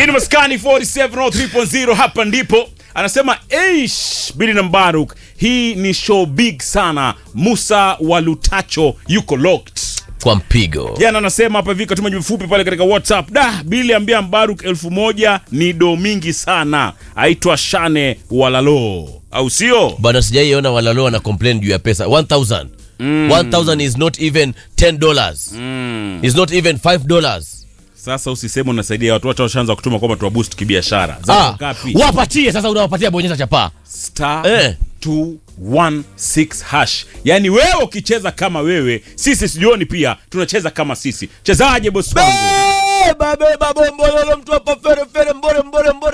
Hii ni Maskani 4703.0 hapa ndipo anasema eish Bili na Mbaruk, hii ni show big sana. Musa wa Lutacho yuko locked. kwa mpigo Jana anasema hapa hivi katuma jibu fupi pale katika WhatsApp. Da, Bili ambia Mbaruk elfu moja ni do mingi sana. Aitwa Shane Walalo, au sio? bana, sijaiona walalo wana complain juu ya pesa 1000 1000 is not even 10 dollars is not even 5 dollars Sasa usiseme unasaidia watu, watu washaanza kutuma kwamba tuwa boost kibiashara. Zako ah, ngapi? wapatie sasa, unawapatia bonyeza chapaa star Eh. 216 hash. Yaani wewe ukicheza kama wewe, sisi sijuoni pia tunacheza kama sisi. Chezaje bosi wangu? beba beba bombololo mtu hapa fere fere mbore mbore mbore